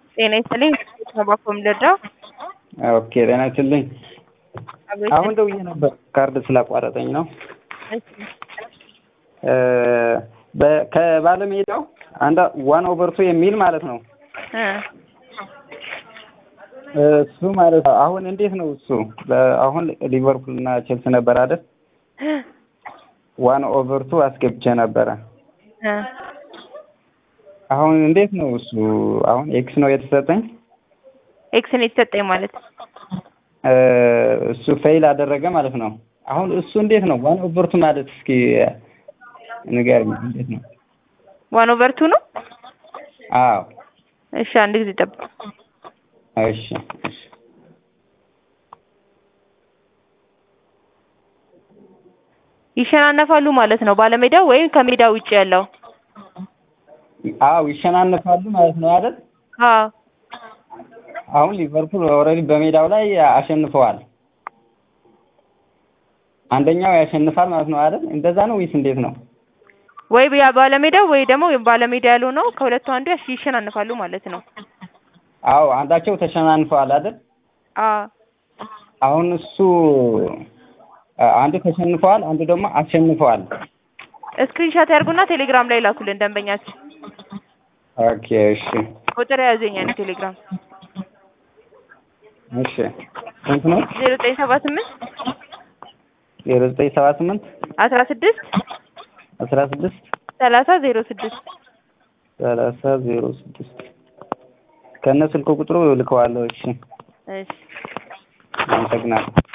ጤና ይስጥልኝ ተባኮም ልርዳው? ኦኬ ጤና ይስጥልኝ። አሁን ደውዬ ነበር ካርድ ስላቋረጠኝ ነው። ከባለሜዳው አንድ ዋን ኦቨር ቱ የሚል ማለት ነው እሱ ማለት ነው። አሁን እንዴት ነው እሱ? አሁን ሊቨርፑል እና ቼልሲ ነበር አይደል? ዋን ኦቨር ቱ አስገብቼ ነበረ። አሁን እንዴት ነው እሱ? አሁን ኤክስ ነው የተሰጠኝ። ኤክስ ነው የተሰጠኝ ማለት እሱ ፌይል አደረገ ማለት ነው። አሁን እሱ እንዴት ነው ዋን ኦቨር ቱ ማለት እስኪ ንገረኝ፣ እንዴት ነው? ዋን ኦቨር ቱ ነው? አዎ። እሺ አንድ ጊዜ ጠብቅ። እሺ እሺ ይሸናነፋሉ ማለት ነው ባለሜዳው ወይም ከሜዳ ውጭ ያለው? አዎ ይሸናነፋሉ ማለት ነው አይደል? አዎ። አሁን ሊቨርፑል ኦልሬዲ በሜዳው ላይ አሸንፈዋል። አንደኛው ያሸንፋል ማለት ነው አይደል? እንደዛ ነው ወይስ እንዴት ነው? ወይ ያ ባለሜዳው ወይ ደግሞ ባለሜዳ ያልሆነው ከሁለቱ አንዱ ይሸናነፋሉ ማለት ነው። አዎ አንዳቸው ተሸናንፈዋል አይደል? አዎ። አሁን እሱ አንዱ ተሸንፈዋል፣ አንዱ ደግሞ አሸንፈዋል። ስክሪንሾት ያርጉና ቴሌግራም ላይ ላኩልን ደንበኛችን። ኦኬ እሺ። ቁጥር ያዘኝ ነው ቴሌግራም እሺ። ስንት ነው? ዜሮ ዘጠኝ ሰባ ስምንት ዜሮ ዘጠኝ ሰባ ስምንት አስራ ስድስት አስራ ስድስት ሰላሳ ዜሮ ስድስት ሰላሳ ዜሮ ስድስት ከነ ስልክ ቁጥሩ ልከዋለሁ። እሺ እሺ አመሰግናለሁ።